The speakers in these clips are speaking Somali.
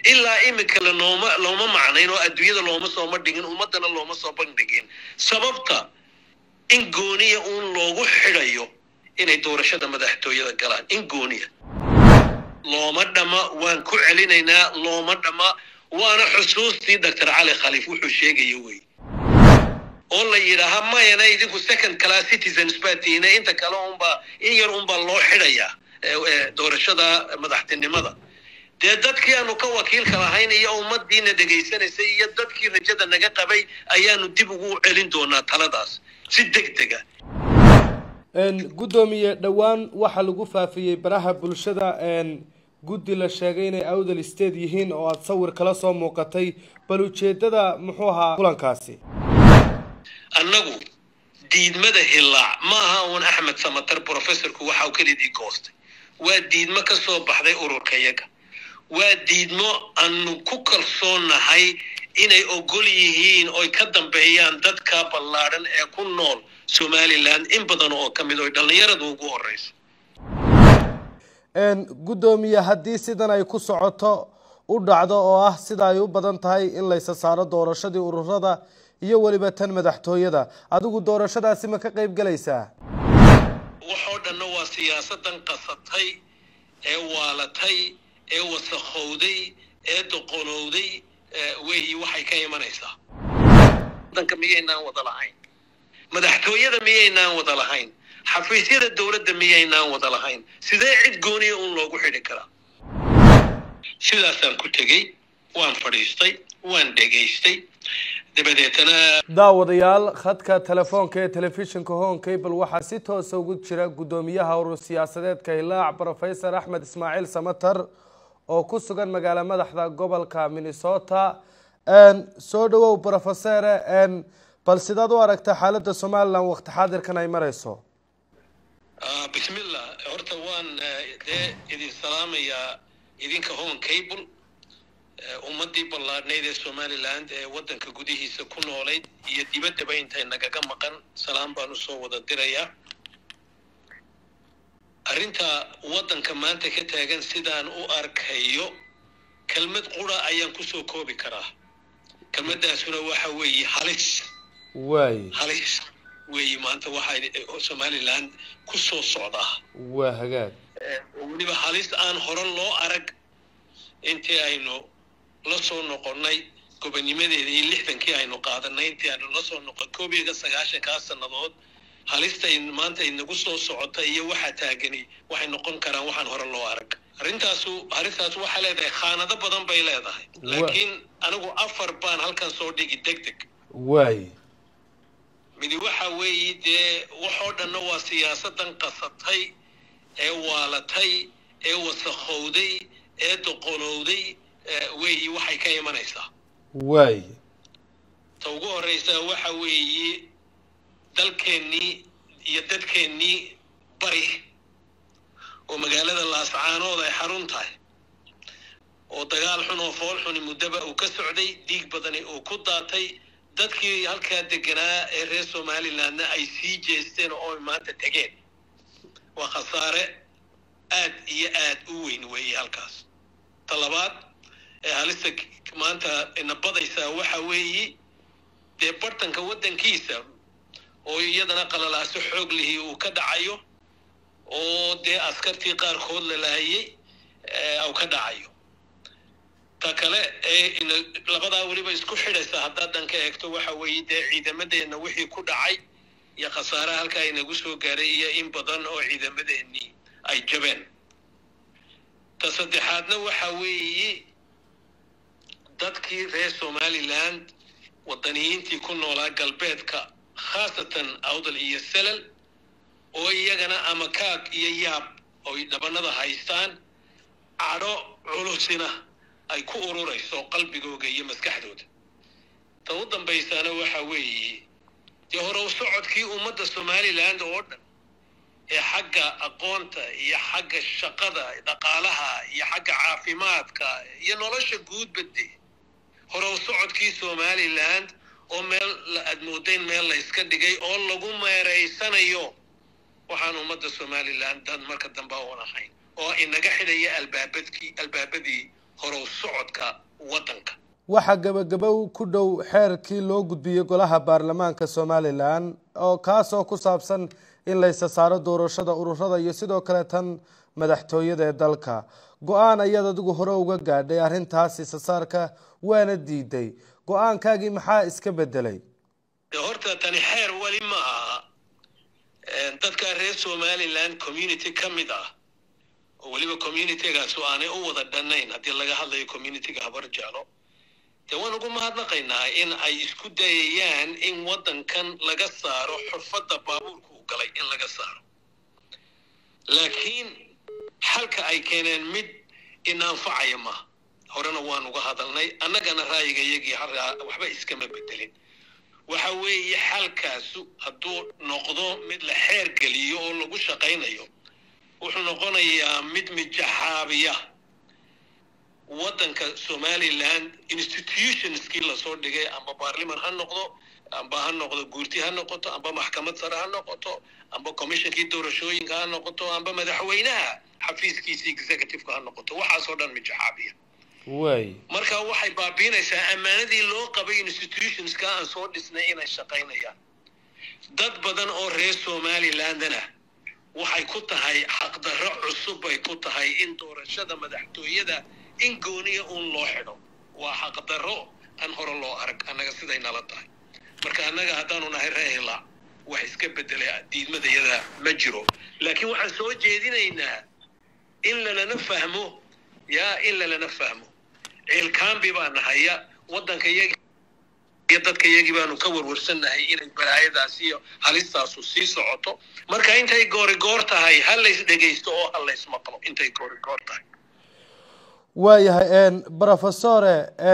ilaa iminka la nooma looma macnayn oo adduunyada looma sooma dhigin ummadana looma soo bandhigin sababta in gooniya uun loogu xidhayo inay doorashada madaxtooyada galaan in gooniya looma dhama waan ku celinaynaa looma dhama waana xusuustii doctor cali khaliif wuxuu sheegaya wey oo la yidhaaha mayana idinku second class citizens baa tihiine inta kale unbaa in yar unbaa loo xidhayaa doorashada madaxtinimada dee dadkii aanu ka wakiilka lahayn iyo ummadiina dhegaysanaysay iyo dadkii rajada naga qabay ayaanu dib ugu celin doonaa taladaas si deg dega guddoomiye dhowaan waxaa lagu faafiyey baraha bulshada guddi la sheegay inay awdal state yihiin oo aada sawir kala soo muuqatay bal ujeedada muxuu ahaa kulankaasi annagu diidmada hillaac ma aha uun axmed samatar professorku waxa uu kelidii goostay waa diidmo ka soo baxday ururkayaga waa diidmo aanu ku kalsoonahay inay ogol yihiin oy ka dambeeyaan dadka ballaadhan ee ku nool somalilan in badan oo ka mid oy dhallinyaradu ugu horeyso guddoomiye haddii sidan ay ku socoto u dhacdo oo ah sida ay u badan tahay in laysa saaro doorashadii ururada iyo weliba tan madaxtooyada adigu doorashadaasi ma ka qayb gelaysaa waxoo dhanna waa siyaasadan qasatay ee waalatay ee wasakhowday ee doqonowday weyi waxay ka imanaysaa wadanka miyaynaan wada lahayn madaxtooyada miyaynaan wada lahayn xafiisyada dowladda miyaynaan wada lahayn sidee cid gooniya uun loogu xidhi karaa sidaasaan ku tegey waan fadhiistay waan dhegaystay dabadeetana daawadayaal khadka telefoonka ee telefishinka hon cable waxaa si toosa ugu jira guddoomiyaha urur siyaasadeedka hilaac professor axmed ismaaciil samatar oo ku sugan magaalo madaxda gobolka minnesota soo dhawow professore bal sidaad u aragta xaaladda somalilan waqti xaadirkan ay marayso bismillah horta waan dee idin salaamayaa idinka hon cable ummadii ballaadhnayd ee somaliland ee waddanka gudihiisa ku noolayd iyo dibaddaba intay nagaga maqan salaam baan usoo wada dirayaa arrinta waddanka maanta ka taagan sidaan u arkayo kelmad qura ayaan kusoo koobi karaa kelmaddaasuna waxa weeye halis waay halis weeye maanta waxay somaliland ku soo socdaa waa hagaag weliba halis aan hore loo arag intii aynu la soo noqonnay gobonimadeeda iyo lixdankii aynu qaadanay intii aynu la soo noqon koob iyo sagaashankaa sannadood halista maanta inagu soo socota iyo waxa taagani waxay noqon karaan waxaan hore loo arag arrintaasu arrintaas waxay leedahay khaanado badan bay leedahay laakiin anigu afar baan halkan soo dhigi deg deg waay midi waxa weeye dee waxoo dhanna waa siyaasadan qasatay ee waalatay ee wasakhowday ee doqonowday weeyi waxay ka imanaysaa waay ta ugu horreysaa waxa weeye dalkeennii iyo dadkeennii bari oo magaalada laascaanood ay xarun tahay oo dagaal xun oo fool xuni muddaba uu ka socday dhiig badani uu ku daatay dadkii halkaa deganaa ee reer somalilandna ay sii jeesteen oo ay maanta tegeen waa khasaare aad iyo aad u weyn weeye halkaas ta labaad ee halista maanta nabadaysaa waxa weeye dee bartanka waddankiisa oo iyadana qalalaaso xoog lihii uu ka dhacayo oo dee askartii qaarkood la laayay uu ka dhacayo ta kale ee labadaa weliba isku xidhaysa haddaad dhanka eegto waxa weeye dee ciidamadeenna wixii ku dhacay iyo khasaaraha halkaa inagu soo gaaray iyo in badan oo ciidamadeennii ay jabeen ta saddexaadna waxa weeye dadkii reer somaliland waddaniyiintii ku noolaa galbeedka khaasatan awdal iyo selal oo iyagana ama kaag iyo yaab oy dhabanada haystaan cadho culusina ay ku ururayso qalbigooga iyo maskaxdooda ta u dambaysaana waxa weeye dee hore u socodkii ummadda somaliland oo dhan ee xagga aqoonta iyo xagga shaqada dhaqaalaha iyo xagga caafimaadka iyo nolosha guudbade hore u socodkii somaliland oo meel aad moodayn meel la yska dhigay oo lagu meeraysanayo waxaan ummadda somaliland dad marka dambe oon ahayn oo inaga xidhaya albaabadkii albaabadii horow socodka waddanka waxaa gebagabow ku dhow xeerkii loo gudbiyey golaha baarlamaanka somalilan oo kaasoo ku saabsan in laysa saaro doorashada ururada iyo sidoo kale tan madaxtooyada ee dalka go-aan ayaad adigu hore uga gaadhay arrintaas isasaarka waana diiday go-aankaagii maxaa iska bedelay horta tani xeer weli ma aha dadka reer somaliland community ka mid ah oo weliba communitygaasu aanay u wada dhannayn haddii laga hadlayo communityga habar jeclo dee waan ugu mahadnaqaynaa in ay isku dayayaan in waddankan laga saaro xurfadda baabuurka u galay in laga saaro laakiin xalka ay keeneen mid inaanfacaya maaha horena waan uga hadalnay annagana ra'yiga iyagii waxba iskama bedelin waxa weeye xalkaasu hadduu noqdo mid la xeer geliyo oo lagu shaqaynayo wuxuu noqonayaa mid mijaxaabiya waddanka somaliland institutionskii lasoo dhigay amba baarliman ha noqdo amba ha noqdo guurti ha noqoto amba maxkamad sare ha noqoto amba commissionkii doorashooyinka ha noqoto amba madaxweynaha xafiiskiisii executiveka ha noqoto waxaasoo dhan mijaxaabiya way marka waxay baabiinaysaa ammaanadii loo qabay institutionska aan soo dhisnay inay shaqaynayaan dad badan oo reer somalilandana waxay ku tahay xaqdarro cusub bay ku tahay in doorashada madaxtooyada in gooniya uun loo xidho waa xaqdarro aan hore loo arag annaga siday nala tahay marka annaga haddaanu nahay reehila wax iska bedelay diidmadayada ma jiro laakiin waxaan soo jeedinaynaa in lalana fahmo yaa in lalana fahmo ciilkaambi baa nahaya waddanka iyagi iyo dadka iyagii baanu ka warwarsannahay inay balaayadaas iyo halistaasu sii socoto marka intay goori goor tahay ha lays dhegaysto oo ha lays maqlo intay goori goor tahay waayahay brofesore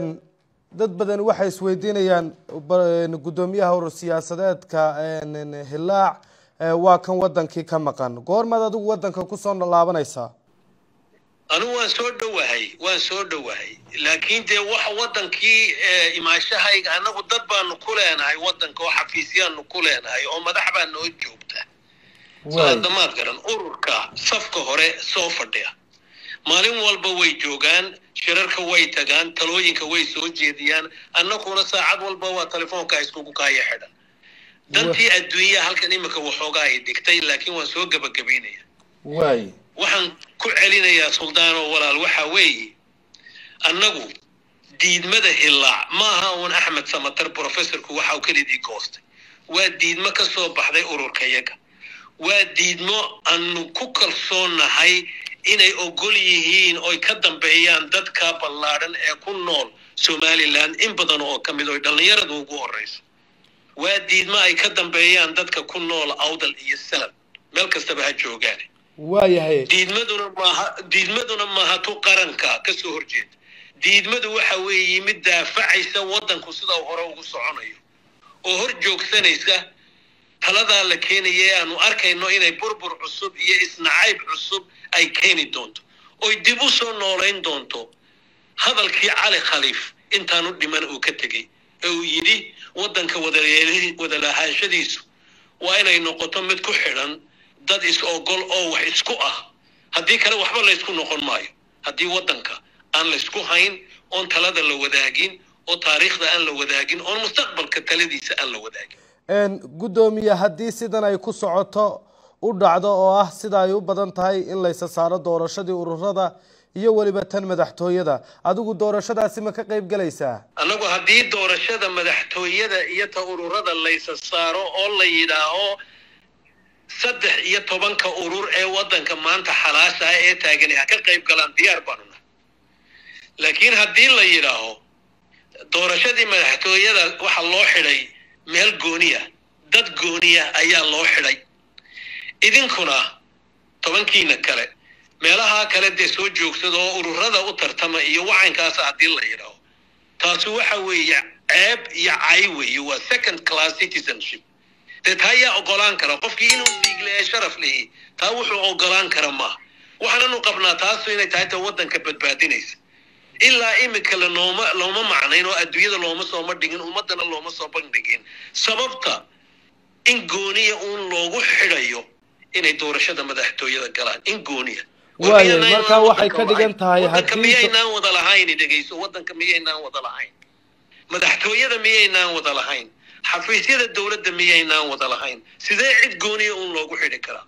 dad badan waxay isweydiinayaan guddoomiyaha urur siyaasadeedka hilaac waa kan wadankii ka maqan goormaad adigu wadanka kusoo laabanaysaa anigu waan soo dhowahay waan soo dhowahay laakiin dee waxa waddankii imaashahayga annagu dad baanu ku leenahay waddanka oo xafiisyaanu ku leenahay oo madax baa noo joogta damaad garan ururka safka hore soo fadhiya maalin walba way joogaan shirarka way tagaan talooyinka way soo jeediyaan annaguna saacad walba waa telefoonka iskugu kaaya xidhan dantii adduunyaha halkan imika waxoogaa ay dhigtay laakiin waan soo gebagabaynaya waay waxaan ku celinayaa suldaanoo walaal waxa weeye annagu diidmada hilaac maaha uun axmed samatar professorku waxa uu kelidii goostay waa diidmo ka soo baxday ururka yaga waa diidmo aanu ku kalsoonnahay inay ogol yihiin oy ka dambeeyaan dadka ballaadhan ee ku nool somalilan in badan oo ka mid oy dhallinyaradu ugu horrayso waa diidmo ay ka dambeeyaan dadka ku nool awdal iyo salad meel kastaba ha joogaan waayahay diidmaduna maaha diidmaduna maaha tu qaranka ka soo horjeeda diidmadu waxa weeye mid daafacaysa waddanku sida uu hore ugu soconayo oo hor joogsanaysa taladaa la keenaya ee aanu arkayno inay burbur cusub iyo isnacayb cusub ay keeni doonto oy dib u soo noolayn doonto hadalkii cali khaliif intaanu dhiman uu ka tegey ee uu yidhi waddanka wadalahaanshadiisu waa inay noqoto mid ku xidhan dad is-ogol oo wax isku ah haddii kale waxba laysku noqon maayo haddii waddanka aan laysku hayn oon talada la wadaagin oo taariikhda aan la wadaagin oon mustaqbalka taladiisa aan la wadaagin guddoomiye haddii sidan ay ku socoto u dhacdo oo ah sida ay u badan tahay in laysa saaro doorashadii ururada iyo weliba tan madaxtooyada adigu doorashadaasi ma ka qayb gelaysaa annagu haddii doorashada madaxtooyada iyo ta ururada laysa saaro oo la yidhaaho saddex iyo tobanka urur ee waddanka maanta xalaasha ah ee taagani ha ka qayb galaan diyaar baanu nahay laakiin haddii la yidhaaho doorashadii madaxtooyada waxa loo xidhay meel gooniya dad gooniya ayaa loo xidhay idinkuna tobankiina kale meelaha kale dee soo joogsada oo ururada u tartama iyo wacankaasa haddii la yidhaaho taasi waxa weeye ceeb iyo cay weeye waa second class citizenship dee taa yaa ogolaan kara qofkii inuu dhiigleeya sharaf leeyahy taa wuxuu ogolaan kara maaha waxaananu qabnaa taasu inay tahay ta waddanka badbaadinaysa ilaa imika lanooma looma macnayn oo adduunyada looma sooma dhigin ummaddana looma soo bandhigin sababta in gooniya uun loogu xidhayo inay doorashada madaxtooyada galaan in gooniya War Waayo, miyaynaan markaa waxay waddanka ka dhigan lahayn? tahay waddanka haddii- miyaynaan wada lahayn dhegayso waddanka miyaynaan wada lahayn madaxtooyada miyaynaan wada lahayn xafiisyada dowladda miyaynaan wada lahayn sidee cid gooniya uun loogu xidhi karaa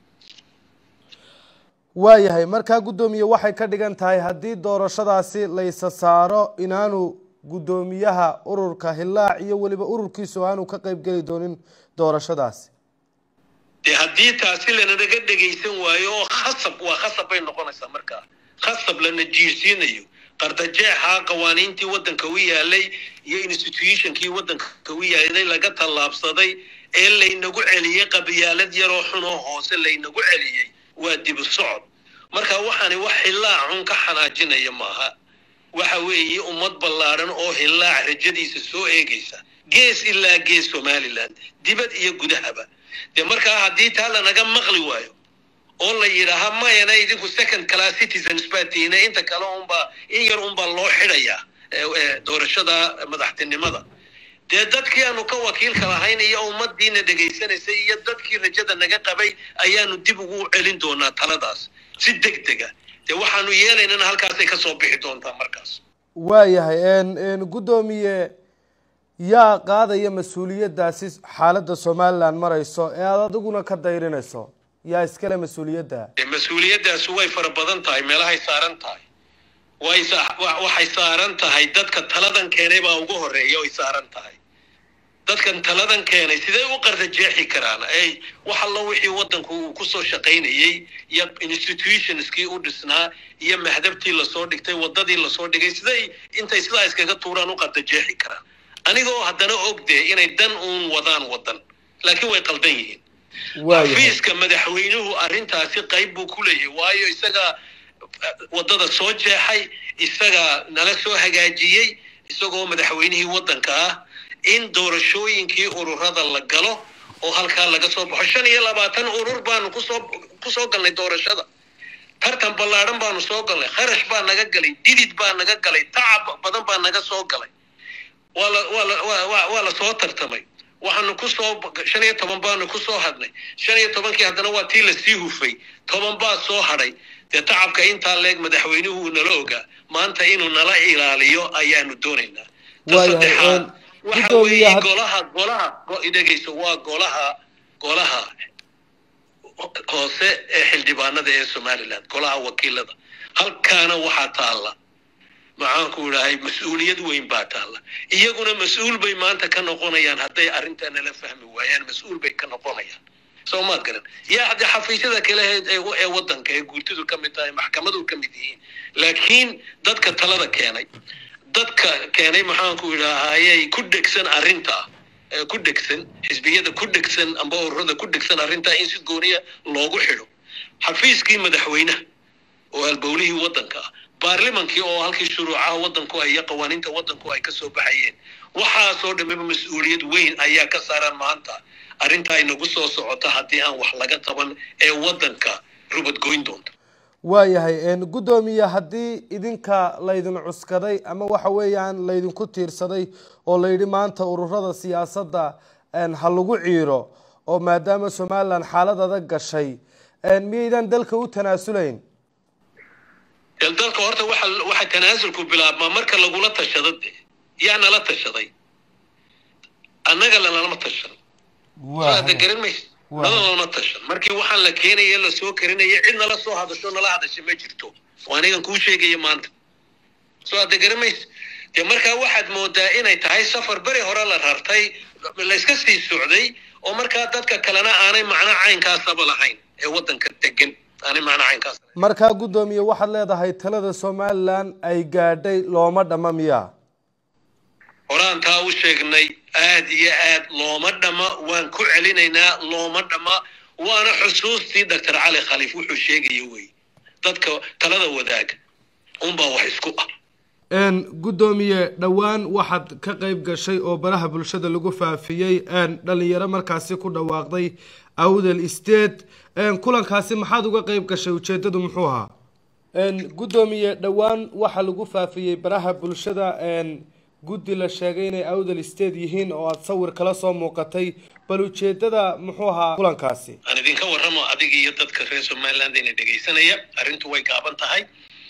waayahay markaa guddoomiye waxay ka dhigan tahay haddii doorashadaasi laysa saaro inaanu guddoomiyaha ururka hillaac iyo weliba ururkiisu aanu ka qayb geli doonin doorashadaasi dee haddii taasi lananaga dhegaysan waayo oo khasab waa khasab bay noqonaysaa markaa khasab lana jiirsiinayo qardajeexa qawaaniintii waddanka u yaalay iyo institutionkii waddanka u yaalay laga tallaabsaday ee laynagu celiyey qabyaalad yaroo xunoo hoose laynagu celiyey waa dibu socod marka waxaani wax hillaacun ka xanaajinaya maaha waxa weeye ummad ballaadhan oo hillaac rajadiisa soo eegaysa gees ilaa gees somaliland dibad iyo gudahaba dee markaa haddii taa lanaga maqli waayo oo la yidhaaha mayana idinku second class citizens baa tiina inta kale unbaa in yar unbaa loo xidhayaa ee- ee doorashada madaxtinimada dee dadkii aanu ka wakiilka lahayn iyo ummadiina dhegaysanaysay iyo dadkii rajada naga qabay ayaanu dib ugu celin doonaa taladaas si deg dega dee waxaanu yeelaynana halkaasay ka soo bixi doontaa markaas waayahay n n guddoomiye yaa qaadaya mas-uuliyaddaasi xaaladda somalilan marayso ee aada adiguna ka dayrinayso yaa iskale mas-uuliyadda dee mas-uuliyaddaasi way fara badan tahay meelahay saaran tahay way sa- wa- waxay saaran tahay dadka taladan keenay baa ugu horeeya way saaran tahay dadkan taladan keenay sidee u qardajeexi karaan ay wax allo wixii waddanku uu kusoo shaqaynayey iyo institutionskii u dhisnaa iyo mahdabtii lasoo dhigtay waddadii lasoo dhigay siday intay sidaa iskaga tuuraan u qardajeexi karaan anigoo haddana ogdee inay dan uun wadaan waddan laakiin way qaldan yihiin waayahay xafiiska madaxweynuhu arrintaasi qayb buu ku leeyahay waayo isagaa eh, waddada soo jeexay isagaa nala soo hagaajiyey isagoo madaxweynihii waddanka ah in doorashooyinkii ururada la galo oo halkaa laga soo baxo shan iyo labaatan urur baanu kusoo kusoo galnay doorashada tartan ballaadhan baanu soo galnay kharash baa naga galay didid baa naga galay tacab badan baa naga soo galay waa la waa la waa waa waa la soo tartamay waxaanu ku soo shan iyo toban baanu ku soo hadnay shan iyo tobankii haddana waa tii lasii hufay toban baa soo hadhay dee tacabka intaa leeg madaxweynuhu uu nala ogaa maanta inuu nala ilaaliyo ayaanu doonaynaa ta Waayahay, saddexaad een, waxa guddoomiye weeye had- golaha golaha go- dhegeyso waa golaha golaha hoose ee xildhibaanada ee somaliland golaha wakiilada halkaana waxaa taalla maxaanku idhahay mas-uuliyad weyn baa taalla iyaguna mas-uul bay maanta ka noqonayaan hadday arrintaa nala fahmi waayaan mas-uul bay ka noqonayaan soo maad garan yaa haddii xafiisyada kale ee- ee ee waddanka ee guurtidu ka mid tahay maxkamadu ka mid yihiin laakiin dadka talada keenay dadka keenay maxaanku idhaahayay ku dhegsan arrintaa ee ku dhegsan xisbiyada ku dhegsan amba ururada ku dhegsan arrintaa in si gooniya loogu xidho xafiiskii madaxweynaha oo halbowlihii waddanka ah baarlamankii oo halkii shuruucaha waddanku ay iyo qawaaniinta waddanku ay ka soo baxayeen waxaasoo dhammaba mas-uuliyad weyn ayaa ka saaran maanta arrintaa inagu soo socota haddii aan wax laga qaban ee waddanka rubadgoyn doonta waayahay n guddoomiye haddii idinka laydin cuskaday ama waxa weeyaan laydinku tiirsaday oo layidhi maanta ururada siyaasadda n ha lagu ciiro oo maadaama somalilan xaalad adag gashay n miyaydan dalka u tanaasulayn dee dalka horta waxa waxa tanaasulku bilaabmaa marka lagula tashado de yaa nala tashaday annaga lanalama tashan soo hadda garan maysa Waa. nala lama tashan markii waxaan la keenaya la soo karinaya cid nala soo hadasho nala hadasha ma jirto oo anigan kuu sheegaya maanta soo hadda garan maysa dee markaa waxaad moodaa inay tahay safar beri hore la rartay layska sii socday oo markaa dadka kalena aanay macno caynkaasaba lahayn ee waddanka degan aanay macno caynkaas lahayn markaa guddoomiye waxaad leedahay talada somalilan ay gaadhay looma dhamma miyaa horaan taa u sheegnay aad iyo aad looma dhamma waan ku celinaynaa looma dhamma waana xusuustii doctor cali khaliif wuxuu sheegaya wey dadka talada wadaaga unbaa wax isku ah n guddoomiye dhowaan waxaad ka qayb gashay oo baraha bulshada lagu faafiyey n dhalinyaro markaasi ku dhawaaqday awdal state n kulankaasi maxaad uga qayb gashay ujeedadu muxuu ahaa n guddoomiye dhowaan waxaa lagu faafiyey baraha bulshada n guddi la sheegay inay awdal state yihiin oo aada sawir kala soo muuqatay bal ujeedada muxuu ahaa kulankaasi aan idin idinka warramo adiga iyo dadka reer somaliland ina dhegaysanaya arrintu way gaaban tahay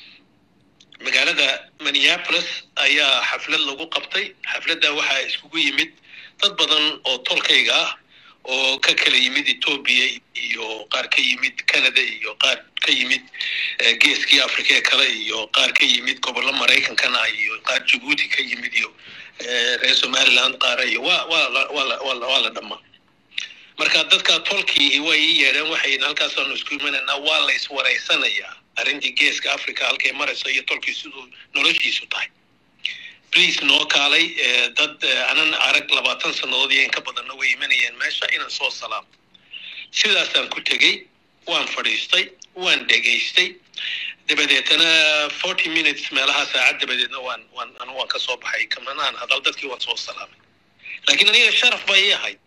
magaalada minneapolis ayaa xaflad lagu qabtay xafladda waxaa iskugu yimid dad badan oo tolkayga ah oo ka kala yimid etoobiya iyo qaar ka yimid canada iyo qaar ka yimid geeskii africa ee kale iyo qaar ka yimid gobollo maraykankana iyo qaar jabuuti ka yimid iyo reer somaliland qaara iyo wa waa la dhammaa marka dadka tolkii way ii yeedheen waxay halkaasaanu isku imanaynaa waa la iswaraysanayaa arrintii geeska africa halkay marayso iyo tolkii siduu noloshiisu tahay please noo kaalay dad anan arag labaatan sannadood iyo in ka badanna way imanayeen meesha inaan soo salaamo sidaasaan ku tegey waan fadhiistay waan dhegaystay dabadeetana forty minutes meelaha saacad dabadeedna waan waan anu waan ka soo baxay kamanaan hadal dadkii waan soo salaamay laakiin aniga sharaf bay ii ahayd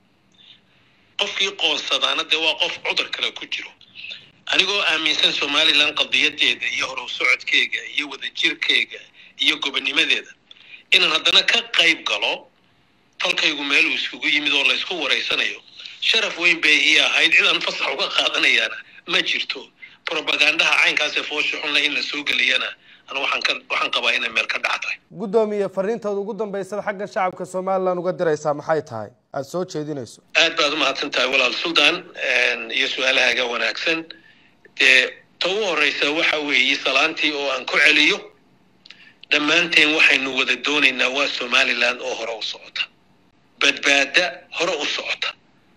qofkii qoonsadaana dee waa qof cudur kale ku jiro anigoo aaminsan somaliland qadiyadeeda iyo horow socodkeega iyo wadajirkeega iyo gobonimadeeda inaan haddana ka qayb galo tolkaygu meeluu iskugu yimid oo laysku waraysanayo sharaf weyn bay ii ahayd cid aan fasax uga qaadanayaana ma jirto propagandaha caynkaasee foosha xunle in la soo geliyana anu waxaan ka waxaan qabaa inay meel ka dhac tahay guddoomiye fariintaad ugu dambaysada xagga shacabka somaliland uga diraysaa maxay tahay aada soo jeedinayso aad baad umahadsan tahay walaal sultan iyo su-aalahaaga wanaagsan dee ta ugu horreysa waxa weeye salaantii oo aan ku celiyo dhammaanteen waxaynu wada doonaynaa waa somaliland oo hore u socota badbaada hore u socota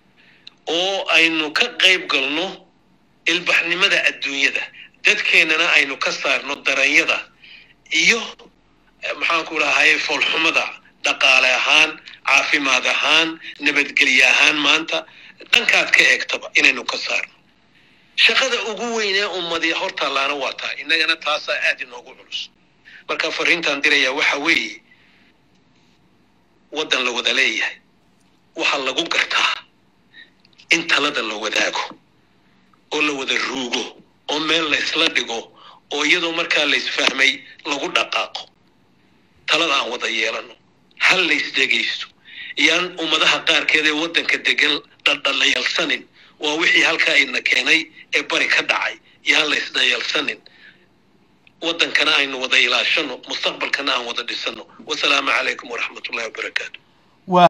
oo aynu ka qayb galno ilbaxnimada adduunyada dadkeennana aynu ka saarno daranyada iyo maxaanku dhahaye foolxumada dhaqaale ahaan caafimaad ahaan nabadgelye ahaan maanta dhankaad ka eegtaba inaynu ka saarno shaqada ugu weynee ummadii hortaallaana waa tahay innagana taasaa aad inoogu culus marka fariintaan dirayaa waxa weeye waddan la wada leeyahay waxaa lagu gartaa in talada la wadaago oo la wada ruugo oo meel la isla dhigo oo iyadoo markaa la isfahmay lagu dhaqaaqo talada aan wada yeelano hal la isdhegaysto iyaan ummadaha qaarkeed ee waddanka degan dhaldhallayalsanin waa wixii halkaa ina keenay ee bari ka dhacay iyaan la isdhayalsanin waddankana aynu wada ilaashano mustaqbalkana aan wada dhisano wasalaamu calaykum waraxmat ullahi wabarakaatu